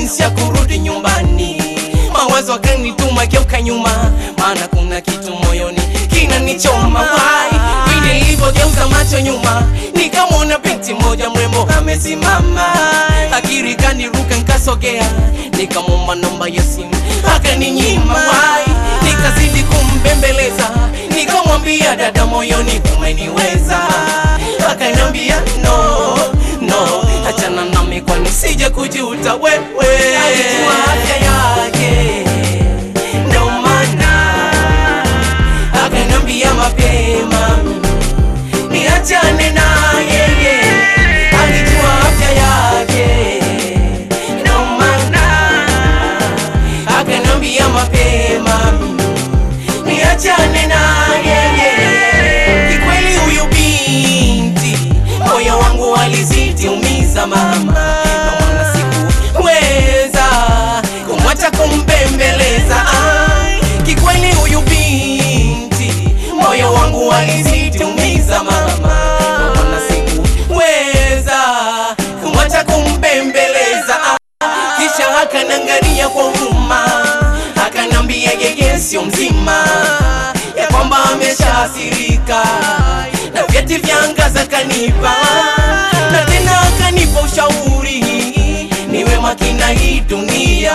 jinsi ya kurudi nyumbani mawazo akanituma geuka nyuma maana kuna kitu moyoni kinanichoma wai vile nilivyogeuza macho nyuma nikamwona binti moja mrembo amesimama akiri kaniruka nkasogea nikamwomba namba ya simu akaninyima wai nikazidi kumbembeleza nikamwambia dada moyoni umeniweza akaniambia no no achana nami kwani sije kujuta wewe alijua afya yake ndo maana akaniambia mapema niachane na yeye alijua afya yake ndo maana akaniambia mapema niachane na yeye kikweli huyu binti moyo wangu alizidi umiza mama Ndo maana sikuweza kumwacha kumbembeleza Ai, kikweli huyu binti moyo wangu alizidi umiza mama Ndo maana sikuweza kumwacha kumbembeleza Ah, kisha akanangalia kwa huruma akanambia yeye sio mzima ya kwamba ameshaasirika na vyeti vya angaza kanipa na tena akanipa ushauri niwe makina hii dunia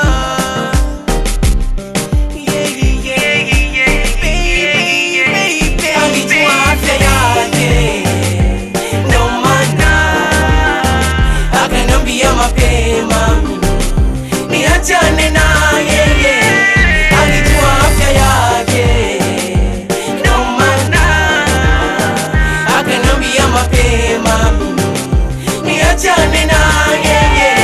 alijua afya yake ndo maana akaniambia mapema niachane na yeye alijua afya yake ndo maana akaniambia mapema niachane na yeye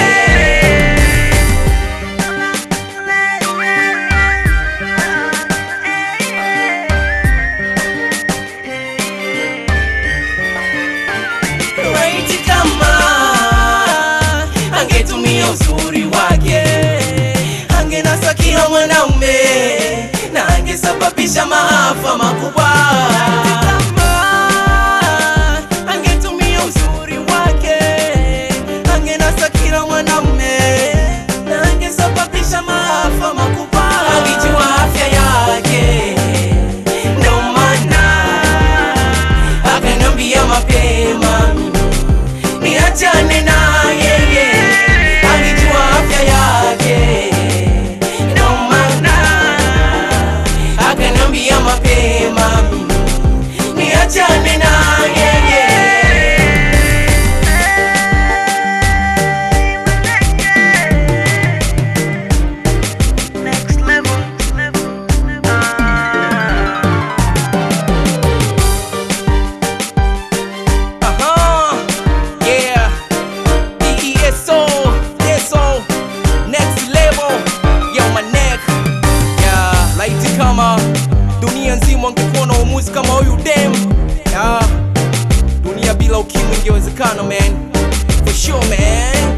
laiti kama angetumia uzuri wake angenasa kila mwanaume na angesababisha maafa makubwa Laiti kama angetumia uzuri wake angenasa kila mwanaume na angesababisha maafa makubwa alijua afya yake ndo maana akaniambia mapema niachane na yeye alijua afya yake ndo maana akaniambia mapema niachane na yeye Next level. Uh-huh. Yeah. DESO, DESO, next level. Yo, my neck. Yeah, laiti kama dunia nzima wangekuwa na uamuzi kama huyu dem. Yeah. Dunia bila ukimwi ingewezekana man. For sure man.